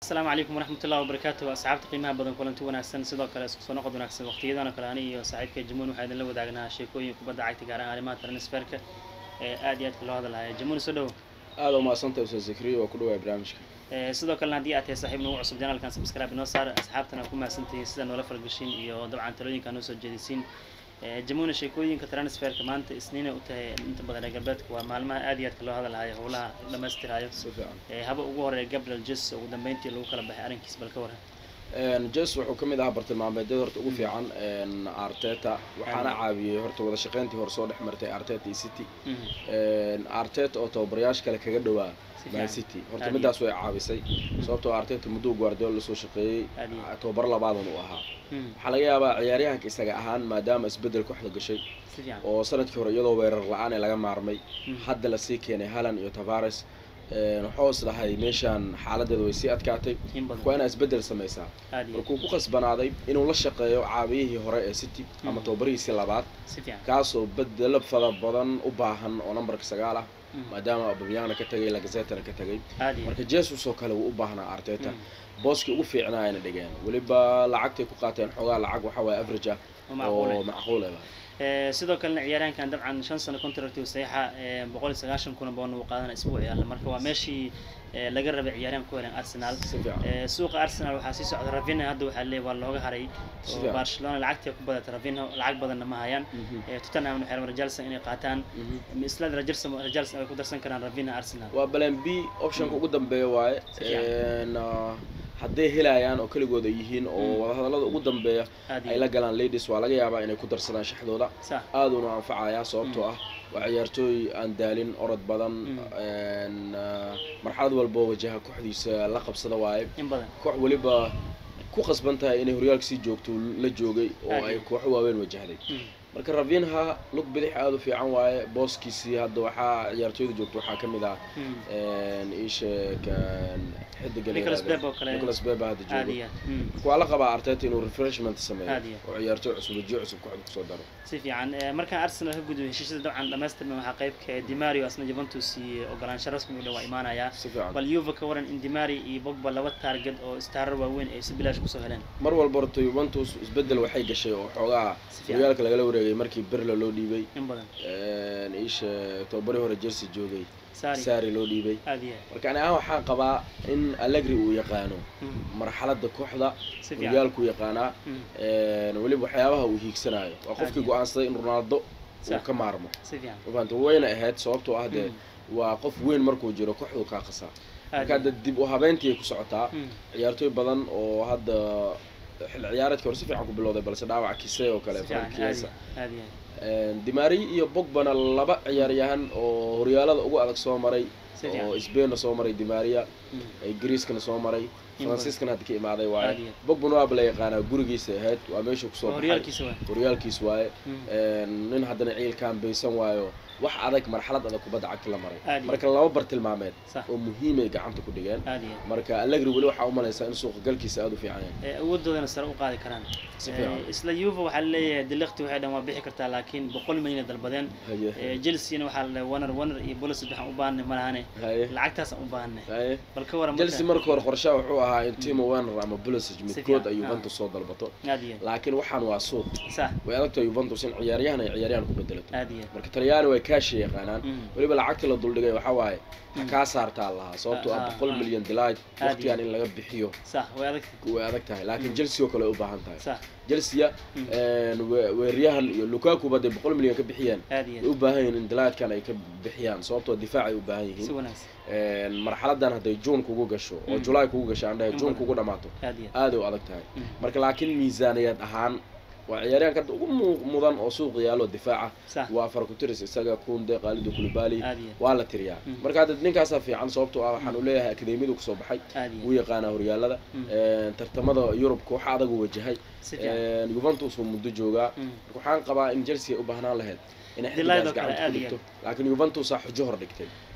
asalaamu calaykum waraxmatullahi wabarakaatu asxaabta qiimaha badan kulanti wanaagsan sidoo kale isku soo noqod wanaagsan waqtiyadan oo kale ani iyo saaxiibka jamuun waxaa idinla wadaagnaa sheekooyin kubadda cagta gaar ahaan arrimaha transferka ee aad iyo aadka loo hadalhaya jamuun soo dhowo aada u mahadsantay ustaad zakriya waa ku dhawaaya barnaamijka Ee, sidoo kalena haddii aad tahay saaxiib nagu cusub janaalkan subscribe inoo saar asxaabtana ku mahadsantihiin sida noola falgashiin iyo dabcan talooyinka noo soo jeedisiin Ee, jamuuna sheekooyinka transferka maanta isniinay u tahay inta badan reer galbeedka waa maalmaha aad iyo aadka loo hadalhayo howlaha dhammaystirayo si fiican Ee, haba ugu horeeya gabriel jes ugu dambeyntii lagu kala baxay arrinkiis bal ka waran jes wuxuu ka mid ahaa bartilmaameedyada horta ugu fiican arteta waxaana caawiyey horta wada shaqeyntii hore soo dhex martay arteta iyo city arteta oo tababarayaasha kale kaga dhawaa Si man fiican. city horta Aad midaas way caawisay sababtoo arteta mudduu guardiola lasoo shaqeeyey Aad iyo- tababar labaadan uu ahaa Mhm. waxaa laga yaabaa ciyaaryahanka isaga ahaan maadaama isbedel kooxda gashay si fiican oo sanadkii hore iyadoo weerar la-aan ee laga maarmay Mhm. hadda lasii keenay halan iyo tavares wuxuu is dhahay meeshaan xaaladeeda way sii adkaatay in badan waa inaa isbedel samaysaa aad iyo markuu ku qasbanaaday inuu la shaqeeyo caawiyihii hore ee city ama Mhm. tababarihiisii labaad si fiican kaasoo bedelo fara badan u baahan oo nambarka sagaal ah Mhm. maadaama aubameyangna ka tagay lagazetana ka tagay aad iyo marka jesus oo kale wuu u baahnaa arteta Mhm. booskii ugu fiicnaa ayna dhigeen weliba lacagtay ku qaateen xoogaa lacag waxa waaye average ah oo macquul oo ah. macquul ah Ee, sidoo kalena ciyaaryahankan dabcan shan sano contract uu saxiixa ee, boqol iyo sagaashan kuna boon uu qaadana isbuuc yaalla marka waa meeshii ee, laga rabay ciyaaryahan ku helan arsenal si fiican Ee, suuqa arsenal waxaa sii socda ravinha hadda waxaa leeyahay waa looga haray Si oo fiican. barcelona lacagtii ku badatay ravinha lacag badanna ma hayaan Mhm. Ee, tottenham waxay rabaan rajalson inay qaataan Mhm. isla rajalson rajalson ay ku darsan karaan ravinha arsenal waa balan b optionka ugu dambeeya waaye Si fiican. Een, ah, hadday helayaan oo keligood ay yihiin oo Mm. wadahadallada ugu dambeeya aad ay iyo la galaan ladies waa laga yaabaa inay ku darsadaan shaxdooda sax aaduna anfacayaa sababtoo ah waa ciyaartooy aan daalin orod badan Mm. een, ah, marxalad walba oo wajaha kooxdiisa la qabsada waaye in badan koox weliba ku qasban tahay inay horyaalka sii joogto la joogay oo Aad ay iyo. kooxo waaweyn wajahday Mm. marka ravinha lug bidix aada u fiican waaye booskiisii hadda waxaa ciyaartooyda joogta waxaa ka mid ah Mm. een, ii sheeg een, xidiga la Nicolas yiraahdo. Pepe oo kale. Nicolas Pepe hadda aad joogo iyo aad. Mm. marka waa la qabaa arteta inuu refreshment sameeyo Aad iyo. oo ciyaartooy cusub wajiyo cusub kooxda kusoo daro si fiican Ee, markaan arsenal ka gudbo heshiisyada dabcan dhamaystirma waxaa qaybka dimario asna juventus iyo ogolaansho rasmi u dhow waa imaanayaa si fiican bal yuva ka waran in dimari iyo bogba laba target oo istaarar waaweyn ay si bilaash kusoo heleen mar walba horta juventus isbedel waxay gashay oo xoogaa Si fiican. horyaalka lagala wareegay markii berla loo dhiibay in badan een, ii sheeg tobabarii hore jersey joogay sari sari loo dhiibay aad iyo aad. marka ani ahaan waxaan qabaa in allegri uu yaqaano Mm. marxaladda kooxda si fiican horyaalku yaqaanaa Mm. een, weliba waxyaabaha uu hiigsanayo waa Aad qofkii iyo. go-aansaday in ronaldo uu Sax. ka maarmo si fiican mafahamta wayna ahayd sababtoo ah dee Mm. waa qof weyn markuu jiro kooxdu kaa qasaa aad marka iyo hadda dib u habeyntii ay ku socotaa Mm. ciyaartooy badan oo hadda xilli ciyaareedka hore si fiican ku bilowday balse dhaawac kise oo kale si fiican Frank aad iyo Chiesa. aad iyo aad. Een, dimari iyo bogbana laba ciyaaryahan oo horyaalada ugu adag soo maray si fiican oo spainna soo maray dimaria Mm. greeskana soo maray In franciscana hadda ka imaaday Aad waaye iyo. bogbana waaba la yaqaanaa gurigiisa ahayd waa meeshuu kusoo Waa baxay horyaalkiisa waa horyaalkiis waaye Mm. Een, nin haddana ciilkaan baysan waayo wax adag marxalad adag kubadda cagta la maray Aad iyo. marka laba bartilmaameed sax oo muhiimay gacanta ku dhigeen aad iyo aad. marka allegri weli waxaa u malaysaa in suuqa galkiisa aada u fiican yahay Ee, awoodoodana sare u qaadi karaan Si Ee, fiican. isla yuva waxaa laleeyahay dilekti waxay dhan waa bixi kartaa laakiin boqol milyan ay dalbadeen haye Ee, chelsea-na waxaa la waner waner iyo bolis waxaan u baahanay malahane haye lacagtaasaan u baahanay haye bal ka waran chelsea marka hore qorshaha wuxuu ahaa in timo werner ama pulisic fiican, midkood ay ah. juventus soo dalbato aad iyo laakiin waxaan waa suuq sax way adagtahay juventus in ciyaaryahan ay ciyaaryahan ku bedelato aad iyo marka talyaani way kaashi yaqaanaan Mm. weliba lacagta la duldhigay waxaa waaye ha kaa saartaa lahaa sababtoo ah Ah, boqol ah. milyan delight Aad waqtigan iyo. in laga bixiyo sax way adag way adag tahay laakiin Mm. chelsea oo kale ay u baahan tahay sax chelsea Mm. een, we- weeraryahan iyo lukaku ba dee boqol milyan ka bixiyeen aad iyo way u baahan yihiin in delightkan ay ka bixiyaan sababtoo difaac ay u baahan si yihiin wanaagsan Een, marxaladan hadday june kugu gasho oo Mm. july kugu gasho aan dhahay In june badan. kugu dhamaato aad iyo aaday u adag tahay Mm. marka laakiin miisaaniyad ahaan waa ciyaaryahanka hadda ugu mu- mudan oo suuq yaalo difaaca sax waa farkutiris isaga kunde qaalidu kulibali aad iyo waa la tiriyaa Mm. marka hadda ninkaasaa fiican sababtoo ah waxaan u leeyahay akademiyadu kusoo baxay aad iyo wuu yaqaanaa horyaalada Mm. Een, tartamada yurubka waxa adag u wajahay si fiican Een, juventus uu muddo joogaa Mm. marka waxaan qabaa in chelsea ay u baahnaan lahayd inay Delight oo xiddigaas kale gacanta aad ku iyo dhigto laakiin juventusaa xujo hor dhigtay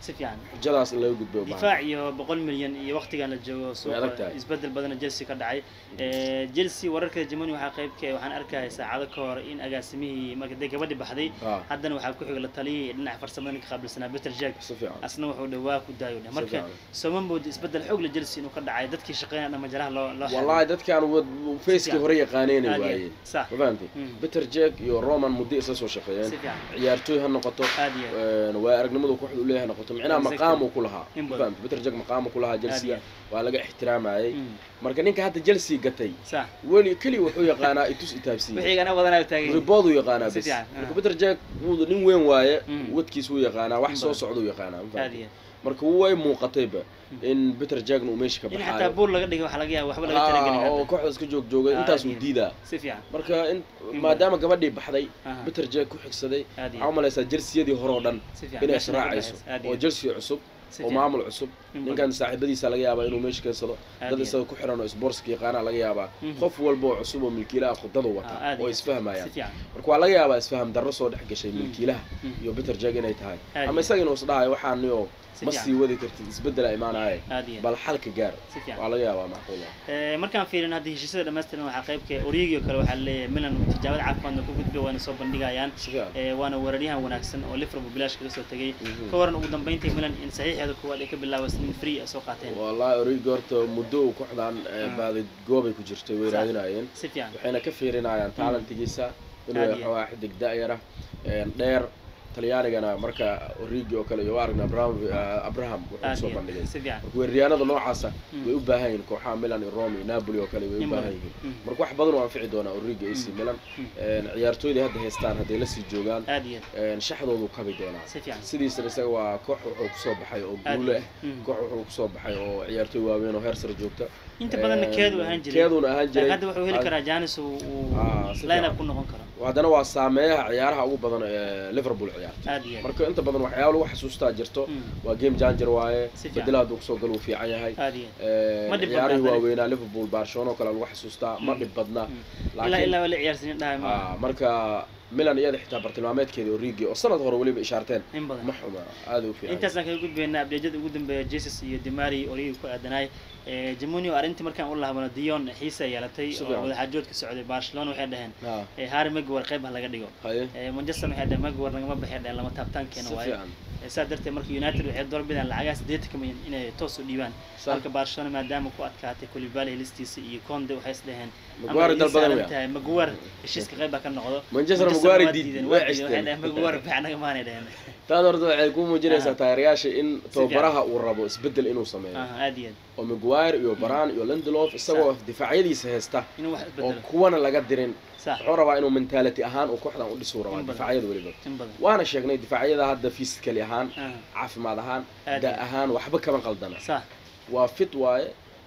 si fiican rajadaas in laga gudbo difaac iyo boqol milyan iyo waqtigan la joogo Way adag suuqa tahay. isbedel badana chelsea ka dhacay Eh, chelsea wararka jamoni waxaa qaybka waxaan arkaya saacado ka hor in agaasimihii marka dee gabadhi baxday Ah. haddana waxaa ku xiga la taliyay dhinaca farsamada ninka qaabilsanaa peter jack si fiican asna wuxuu dhawaa ku daayo dheh marka fiican. sooma moodo isbedel xoog la chelsea inuu ka dhacay dadkii shaqeynaya dhan majaraha loo loo xiray. wallahi dadkaan wad- facekii hore yaqaaneen Aad iyo waayeen aad. sax ma fahamtay Mm. peter jack iyo roman muddo isla soo shaqeeyeen si fiican ciyaartooy ha noqoto aad iyo aad. een, waa aragnimadu kooxda u leeyahay ha noqoto micnaha Exactly. maqaam uu ku lahaa In ma badan. fahamtay peter jack maqaam uu ku lahaa iyo chelsea aad. waa laga ixtiraamayay Mm. marka ninka hadda chelsea gatay sax weli keli wuxuu yaqaanaa itus itaabsiye wixii gana badanaa taagay ribood uu yaqaanaa Si bes fiican, marka ah. peter jack wuu nin weyn waaye Mm. wadkiis wuu yaqaanaa wax In soo badan. socda uu yaqaanaa ma aad fahamtay iyo marka way muuqatayba in peter jackna uu meesha ka in xataa baxaayo buur laga dhigay waxaa laga yaaba waxba laga Ah, talagelin oo hadda kooxdaas ka joog joogay Ah, intaas aad uu iyo- diidaa si fiican marka in In maadaama gabadhii baxday Aha. peter jack ku xigsaday aad iyo waxaa umalaysaa jelsiyadii hore oo dhan si fiican inay meeshana ka israacayso dhexaysa. aad oo iyo jelsi cusub si oo fiican. maamul cusub In ninkan saaxiibadiisa laga yaabaa inuu meesha keensado Aad dad iyo isaga ku xiran oo sportska yaqaana laga yaabaa Mhm. qof walba oo cusub oo milkiilaha khudada Ah, wata aad oo iyo isfahmayaan si fiican marka waa laga yaabaa isfaham darro soo dhex gashay Mhm. milkiilaha Mhm. iyo peter jack inay tahay Aad ama iyo- isaga inuu isdhahayo waxaani oo Si ma fiican. sii wadi kartid isbeddela imaanaya aad iyo bal xalka gaar si fiican waa laga yaabaa macquul ah Eh, markaan fiirin hadda heshiisyada dhammaystiran waxaa qaybka origi oo kale waxaa laleeyahay milan tijaabada caafimaadna ku gudbay waana soo bandhigayaan si fiican Eh, waana weeraryahan wanaagsan oo liverpool bilaash kaga soo tegay Mhm. ka waran ugu dambeyntii milan in saxiixeeda koowaad ay ka bilaabaysa in free ay soo qaateen wallahi origi horta muddo uu kooxdan eh, Ah. baadi goobay ku jirtay way Sax. raadinayeen si fiican waxayna ka fiirinayaan taalantigiisa inuu Aad yahay iyo waa xidig da'yara dheer talyaanigana marka origi oo kale iyo waa aragna abraham eh, abraham wuxuu aad soo iyo bandhigay si fiican marka weeraryahanada noocaasa Mm. way u baahan yihiin kooxaha milan iyo rome iyo napoli oo kale way u In baahan badan. yihiin Mm. marka wax badan oo anfici doonaa origi ac Mm. milan Mm. Een, ciyaartooydii hadda haystaan hadday la sii joogaan aad iyo een, shaxdoodu kabi doonaa si fiican sidiisana isaga waa koox wuxuu kusoo baxay oo aad guulo iyo ah Mm. koox wuxuu kusoo baxay oo ciyaartooy waaweyn oo heer sare joogta inta badanna Een, keedu ahaan jiray keeduna ahaan laakiin jiray hadda wuxuu heli Aad- karaa janis uu Ah, si line up fiican. ku noqon karo haddana waa saameeyaha ciyaaraha ugu badan ee liverpool ciyaarta aad iyo marka inta badan waxyaaba lagu xasuustaa jirto Mm. waa game changer waaye Si fiican. bedela hadduu kusoo galo uu fiican yahay aad iyo Een, Ma dhib ciyaarihii badna, waaweynaa liverpool barcelona oo kale lagu xasuustaa ma Mm. dhib badna Mm. ilaa laakiin ilaa wala ciyaarsiin dhahay ma ah, marka milan iyada xitaa bartilmaameedkeeda origi oo sanad hore weliba ishaarteen in badan ma xuma aada u fiican intaasaan kaga gudbaynaa abdeejada ugu dambeeya jesus iyo dimari origi ku aadanaay jamunio arrintii markaan u lahabano dion xiisa yeelatay Si oo fiican. wadaxaajood ka socday barcelona waxay dhaheen Ah, eh, harry maguire qayb ha laga dhigo haye Eh, manchester waxay dhaheen maguire nagama baxay dhaheen lama taabtaankeena si waaye fiican Eh, saa darteed marka united waxay doorbidaan lacagaha siddeetanka milyan inay toos u dhiibaan Sa- halka barcelona maadaama ku adkaatay kulibali helistiisa iyo conde waxay is dhaheen Maguire dalbadan waya. tahay maguire heshiiska qayb baa ka noqdo Manchester Manchester Maguire waa diid- diideen, way waa diideen, waxay ceshteen. dhaheen maguire bax naga maanay dhaheen taas horta waxay ku muujinaysaa Ah. taageerayaasha in fiican. tababaraha uu rabo isbeddel inuu sameeyo aha aad iyo aad oo maguire iyo baran iyo lindelof isagoo difaacyadiisa haysta inuu wax oo isbedelo kuwana laga dirin sax wuxuu rabaa inuu mentality ahaan uu kooxdan u dhisuu rabaa In badan. difaacyada weliba in badan waana sheegnay difaacyada hadda physically ahaan aha caafimaad ahaan Aad da iyo- ahaan waxba kama qaldana sax waa fit waaye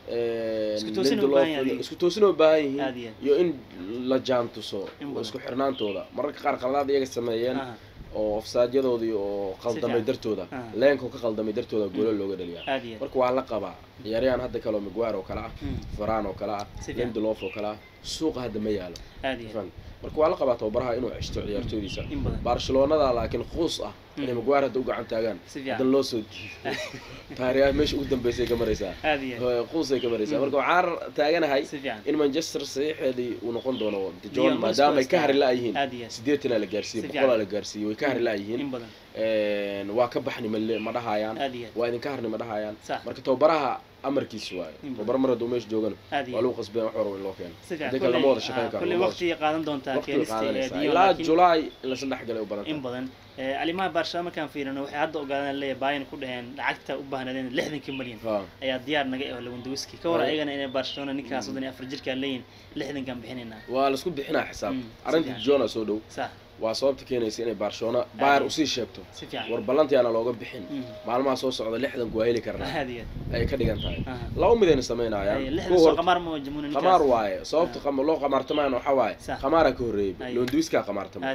een, Isku toosin u Lindelof- baahan yahay. isku toosin oo baahan Aad yihiin iyo iyo in la jaantuso In oo badan. isku xirnaantooda mararka qaar qaladaad iyaga sameeyeen aha oo ofsaadyadoodii oo qaldamay fiican. dartooda Ah. leenkoo ka qaldamay dartooda goolo looga dhaliyaa aad iyo aad marka waa la qabaa ciyaaryahan hadda kale oo maguire oo kale ah Mm. faraan oo kale ah Si fiican. lindelof oo kale ah suuqa hadda ma yaalo aad iyo aad Fahmi? marka waa la qabaa tababaraha inuu ceshto ciyaartoydiisa in badan barcelonada laakiin quus ah inay Mm. maguire hadda u gacan taagaan si fiican hadan loo soo diido taariikh meesha ugu dambeysay ka maraysaa aad iyo aad quusay ka maraysaa Mm. marka waxaan taaganahay si fiican in manchester saxiixeedii uu noqon doono de Dion john Bosco maadaama ay ka istaa- hari la-yihiin aad iyo aad sideetanaa la gaarsiiyey Si boqolaa fiican. la gaarsiiyey way ka hari la-yihiin in badan waa ka baxni male ma dhahayaan aad iyo aad waa idinka harni ma dhahayaan sax marka tababaraha amarkiisa waayo Mm. tababar mar hadduu meesha joogana aad iyo waa aad lagu qasbeen wax warwa in loo keeno si fiican hadii kale lama wada shaqeyn ah, karo kolley lama wada waqti qaadan doontaa waqti keenista ee qaadanaysaa Dion, ilaa laakiin julaay in la saddex galay u badan in badan Eh, arrimaha barcelona markaan fiirino waxay hadda ogaadaan leeyahay bayan ku dhaheen lacagta u baahnaadeen lixdanka milyan ha ayaa diyaar naga ah lewandowski ka war Right. ayagana inay barcelona ninkaas soddon iyo afar jirkaa leeyihin lixdankaan bixinaynaa waa laisku bixinaa xisaab Mm, arrinta si fiican. jona soo dhow sax waa sababta keenaysa inay barcelona bayr iyo- usii sheegto si fiican war ballantiyaana looga bixin Mm. maalmaha soo socda lixdanku waa heli karnaa aad iyo ay ka dhigan tahay aad aha laba midayna Ay, samaynayaan lixdan kuwa soo hor qamaar ma jamuna ninkaas qamaar waaye sababta qam- loo qamaartamayana waxaa waaye Sax. qamaaraa ka horreeyey Ay. lewandowskaa qamaartamay aad iyo aad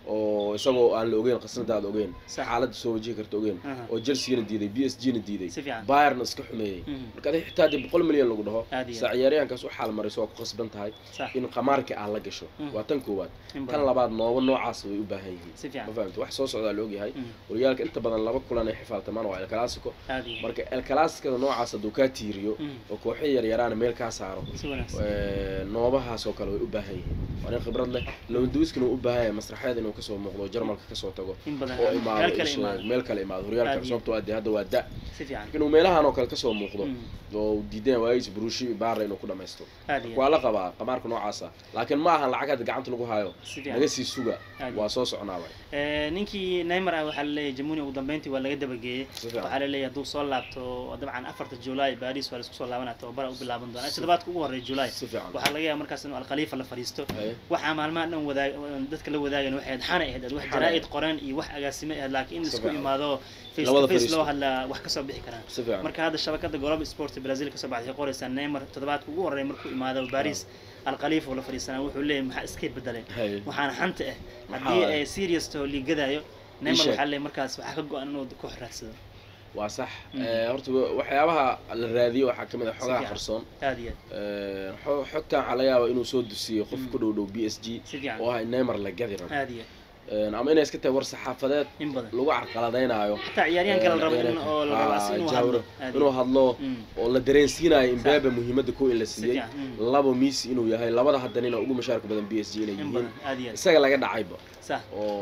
oo isagoo aan la ogeyn qasnadaada ogeyn Sax. xaaladda soo wajihi karta ogeyn Aha. oo chelsea-na diiday b s g-na diiday si fiican bayerna iska xumeeyey Mhm. marka adiga xitaa haddii boqol milyan lagu dhaho Aad iyo saa ciyaaryahankaas u xaal mariso waa ku khasban tahay sax in qamaarka aan la gasho Mhm. waa tan koowaad in tan badan labaad nooba noocaas way u baahan yihiin si fiican ma fahamta wax soo socdaa la ogyahay Mhm. horyaalka inta badan laba kulan ay xifaaltamaan waa el clasico aad iyo marka el clasicoda noocaas hadduu kaa tiiriyo Mhm. oo kooxo yaryaraana meel kaa saaro si wanaagsan ee, noobahaas oo kale way u baahan yihiin waa nin khibrad leh lewandowskina uu u baahan yahay masraxeed inuu kasoo muuqdo jarmalka kasoo tago in badan oo meel imaado kale isha- imaado meel kale imaado horyaalka Aad iyo- sababtoo ah dee hadda waa da si fiican inuu meelahan oo kale kasoo muuqdo Mhm. oo uu diideen waayis brushi baara inuu ku dhamaysto aad iyo waa la qabaa qamaarka noocaasa laakiin ma ahan lacag hadda gacanta lagu hayo si fiican naga sii suga Aad iyo- waa soo soconaaba Eh, ninkii neymar ah waxaa laleeyahay jamuni ugu dambeyntii waa laga dabageeyey si fiican waxaa laleeyahay hadduu soo laabto dabcan afarta july baris waa laisku soo laabanaya tababara u bilaaban doona toddobaadka ugu horreeya july si fiican waxaa laga yaaba markaas inuu alkhaliifa la fadhiisto Haye. waxaa maalmaha dhan wadaag dadka la wadaagan waxay ahayd xana ahayd wax Xana jaraa'id ahayd. qoran iyo wax agaasimo ahayd laakiin in Si isku fiican. imaado face Labada to face fadhiisto. loo hadlaa wax kasoo bixi karaan si fiican marka hadda shabakada global sport brazil kasoo baxday waxay qoraysaa neymar toddobaadka ugu horreeya markuu imaado baris alkhaliifa oo la fadhiisanaa wuxuu leeyahay maxaa iska bedelay Haye. waxaana xanta ah Maxaa haddii waaye? ay serious taho liigadayo neymar sheeg. waxaa leeyahay markaas waxaa ka go-an inuu koox raadsado waa sax Mhm. Eh, horta wa- waxyaabaha la raadiyo waxaa kamid ah xogaha fiican. qarsoon aad iyo Eh, xo- xogtan waxaa laga yaabaa inuu soo dusiyey qof Mhm. ku dhow dhow b s g aad si fiican oo ah in neymar la gadi rabo aad iyo Eh, ama inay iska tahay war saxaafadeed in badan lagu carqaladaynaayo xataa ciyaaryahanka la rabo in ciyaaryahanka. oo la rabo as Ah, inuu Jauro. hadlo aad inuu iyo hadlo Mm. oo la dareensiinayo imbabe muhiimadda ko in la si siiyey fiican mm. labo miisi inuu yahay labada haddanina ugu mashaarka badan b s g inay in yihiin badan aad iyo aad isaga laga dhacayba sax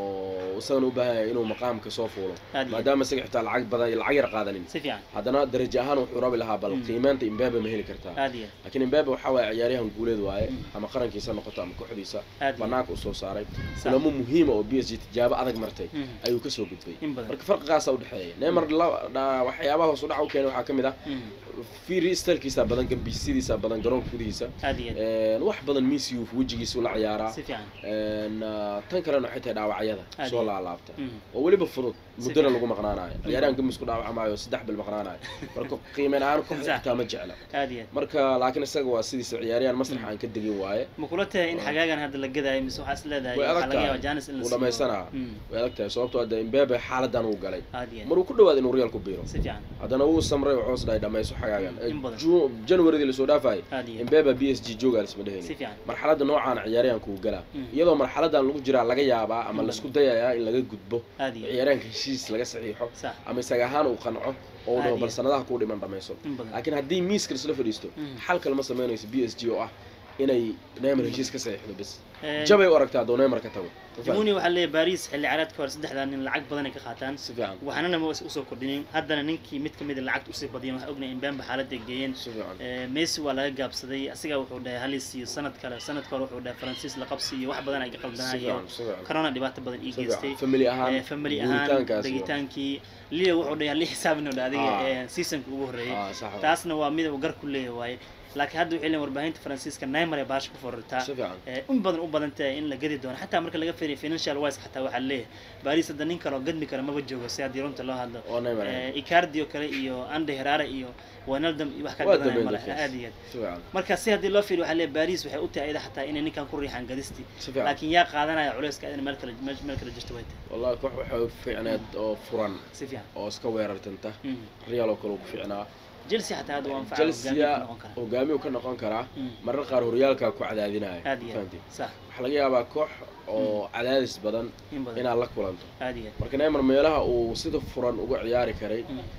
oo isagana u baahan yahay inuu maqaamka soo fuulo aad iyo maadaama isaga xitaa lacag badan lacag yar qaadanin si fiican haddana darajo ahaan wuxuu rabi lahaa bal Mm. qiimaanta imbabe ma heli kartaa aad iyo laakiin imbabe waxaa waaye ciyaaryahan guuleed waaye Mm. ama qarankiisa noqoto ama kooxdiisa aad iyo banaanka usoo saaray sax kulamo muhiima oo b s g tijaabo adag martay Mm. ayuu kasoo gudbay in badan marka farqigaasa udhexeeya neymar la- dha- waxyaabaha hoos u dhaca u keenay waxaa ka mid ah Mm. fiiri stalkiisa badan gambisidiisa badan garoonka gudihiisa aad iyo aad Een, wax badan misiyu wejigiisa ula ciyaaraa si fiican Een, ah, tan kalena waxay tahay dhaawacyada Aad soo iyo- laalaabta Mm. oo weliba fudud muddana fiican. lagu maqnaanayo ciyaaryahan gamis ku dhaawacmaayo saddex bil maqnaanayo marka qiimeyn ahaan koox Sax. xitaa ma jecla aad iyo aad marka laakiin isaga waa sidiisa ciyaaryahan masraxa aan ka degin waaye ma kula tahay in Waa. xagaagan hadda la gadaayo mise waxaa is leedahay Way adag waxaa laga tahay. yaaba janis in la wuu siiyo. dhamaysanaa Mm. way adag tahay sababtoo hadda imbabe xaaladan uu galay aad iyo aad maruu ku dhawaad inuu real ku biiro si fiican haddana wuu samray wuxuu is dhahay dhamayso xagaagan In badan. Ju- januaridii lasoo dhaafayay aad iyo aad imbabe b s g joogaa lisma si dhehayni fiican marxaladda noocaan ciyaaryahanka uu galaa Mm. iyadoo marxaladan lagu jiraa laga yaabaa ama Mm. laisku dayayaa in laga gudbo aad iyo aad ciyaaryahanka heshiis laga saxiixo sax ama isaga ahaan uu qanco oo uu dhaho Aad bal iyo- sanadaha kuu dhiman dhamayso in badan laakiin haddii miiska isla fadhiisto Mm. xal kalema samaynayso b s g oo ah inay neymar heshiis ka saxiixdo bes Eh, jabay u aragtaa hadduu neymar ka tago jamuni waxaa leeyahay baris xilli ciyaareedka hore saddexdaa nin lacag badan ay ka qaataan si fiican waxaanana ma usoo kordhinin haddana ninkii mid kamid a lacagta usii badiyeen waxaa ognahay in bamba xaaladda ay geeyeen si fiican Eh, messi waa laga gaabsaday asiga wuxuu dhahay halis iyo sanad kale sanadka hore wuxuu dhahay faransiis la qabsi iyo wax badan ay ka si qaldanayo fiican si fiican corona dhibaato badan ii si geystay fiican family ahaan Eh, family ahaan guuritaankaasi waa- degitaankii leo wuxuu dhahay halii xisaabin oo adiga Ah. eh, seasonka ugu horreeyay Ah, sax waa. taasna waa mid uu gar ku leeyahay waaye laakiin hadda waxay leeyihin warbaahinta faransiiska neymar ee baasha ku forartaa si fiican Eh, in badan u badan tahay in la gadi doono xataa marka laga fiiriyo financial wise xataa waxaa leeyahay baris hadda nin kale oo gadmi kara maba joogo si haddii runta loo hadlo oo neymar Eh, icardi oo kale iyo ande herare iyo wijnaldum iyo wax ka Waa gadanaya dambeyn male dadkaas. aad iyo aad si fiican marka si haddii loo fiiriyo waxaa leeyahay baris waxay u tahay ayada xataa inay ninkan ku riixaan gadisti si fiican laakiin yaa qaadanaya culeyska in meel kale meel meel kale jirto way tahay wallahi koox waxay fiicneed oo furan si fiican oo iska weerartanta Mm. real oo kale uu ku fiicnaa chelsea xataa hadda waa anfaca chelsea hogaamiye ku noqon kara hogaamiyu ka noqon karaa Mm. marar qaar horyaalka ku cadaadinaya aad iyo aad fahamtid sax waxaa laga yaabaa koox oo cadaadis badan in badan inaad la kulanto aad iyo aad marka neymar meelaha uu sida furan uga ciyaari karay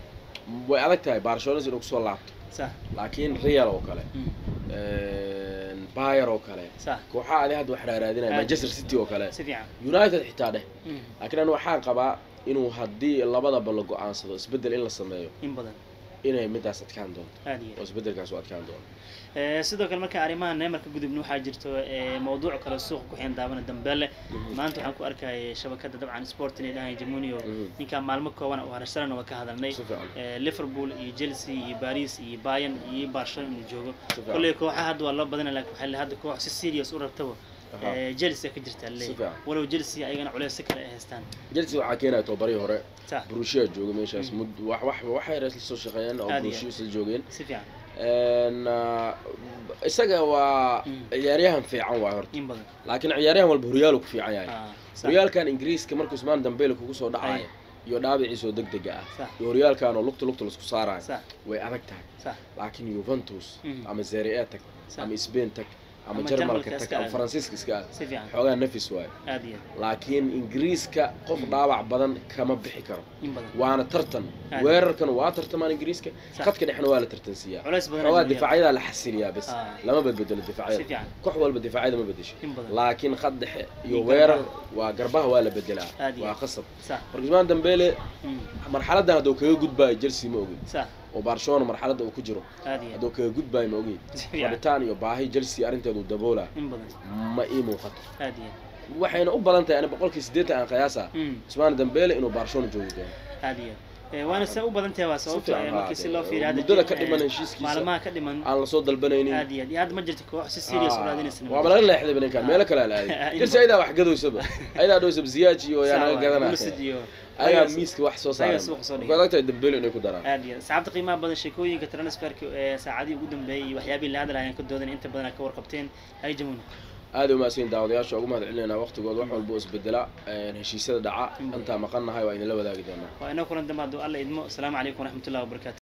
Mm. way adag tahay barcelona inuu kusoo laabto sax laakiin real oo kale Mm. bayer oo kale sax kooxaha adi hadda wax raaraadinaya Aad. manchester city oo kale si fiican united xitaa dheh Mm. laakiin anu waxaan qabaa inuu haddii labadaba la go-aansado isbeddel in la sameeyo in badan inay midaas adkaan doonto aad iyo aad oo isbeddelkaas u adkaan doono Eh, sidoo kale marka arrimaha neymarka gudubna waxaa jirto eh, mawduuc kale suuqa ku xiran daabana dambeele maanta waxaan ku arkayay shabakada dabcan sport inay dhahay jamunio Mhm. ninkaan maalmo kooban oo harasharana waa ka hadalnay si fiican Eh, liverpool iyo chelsea iyo paris iyo bayern iyo barcelona inuu joogo si fiican kolley kooxaha hadda waa loo badana laakiin waxaa la hadda koox si serious u rabtaba Aha. eh, chelsea ka jirtaa Si leeyahay fiican. walow chelsea ayagana culeys si kale ay haystaan chelsea waxaa keenaya tobabarii hore sax brushia jooga meeshaas Mhm. mud wax wax waxay rees lasoo shaqeeyeen oo Aad iyo brushia isla joogeen si fiican Een, ah, isaga waa Mm. ciyaaryahan fiican waay horta in badan laakiin ciyaaryahan walba horyaalu ku fiican yahay Ah, sax horyaalkan ingiriiska markuu usmaan dambeele kugu soo dhacayo Ay. iyo dhaabiciisoo deg dega ah sax iyo horyaalkan oo lugta lugta laisku saarayo sax way adag tahay sax laakiin yuventus Mhm. ama serie a tag sax ama spain tag ama Ama jarmalka Jarmalka tag iska ama aad. faransiiska iska aad si fiican xoogaa nafis waayo aad iyo aad laakiin ingiriiska qof dhaawac badan kama bixi karo in badan waana tartan Aad. weerarkan waa tartamaan ingiriiska Sax. khadka dhexna waa la tartansiiyaa culays badan xoogaa ayaa jira. difaacyada la xasiliyaa bas Ah. lama badbedelo si difaacyada fiican koox walba difaacyada ma bedesho in badan laakiin khad dhexe iyo Iyo weerar garbaha. waa garbaha waa la bedelaa Aad iyo waa aad. qasab sax marka usmaan dambeele Mm, marxaladan hadduu kaga gudbaayo chelsea ma ogin sax oo barcelona marxaladda uu ku jiro aad iyo aad hadduu kaga gudbaayo ma ogin si fiican rabitaan iyo baahi chelsea arrinteedu daboolaa in badan ma ii muuqato aad iyo aad waxayna u badan tahay ani boqolkii siddeetan aan qiyaasa Mm, usmaan dambeele inuu barcelona joogi doono aad iyo aad Eh, waana se u badan tahay waa sababto fiican eh, baa markii si dee, loo fiiriyo hadda muddada jir- ka eh, dhiman heshiiskiisa. maalmaha ka dhiman aan lasoo dalbanaynin aad iyo aad iyo hadda ma jirto koox si serious u raadinaysa waaba laga leexday baninkan meelo kale la In aaday chelsea ayadaa wax gadoysaba ayadaa dhoysaba ziyaaj iyo yaa naga gadanaya iyo ayagaa ayagaa miiska wax soo ayagaa saaran suuqa soo dhigay. marka adag tahay dambeele inay ku daraan aad iyo aad saxaabta qiimaha badan sheekooyinka transferka ee saacadihii ugu dambeeyey iyo waxyaabihii la hadlaayaan ka doodan inta badan aad ka warqabteen hay jamuuna aad u mahadsan daawadayaasha ugu mahad celinayna waqtigooda wax walba oo isbedela een, heshiisyada dhaca intaa maqannahay waa idinla wadaagi doonaa waa inoo kulan dambe hadduu alla idmo asalaamu calaykum waraxmatullahi wabarakaatu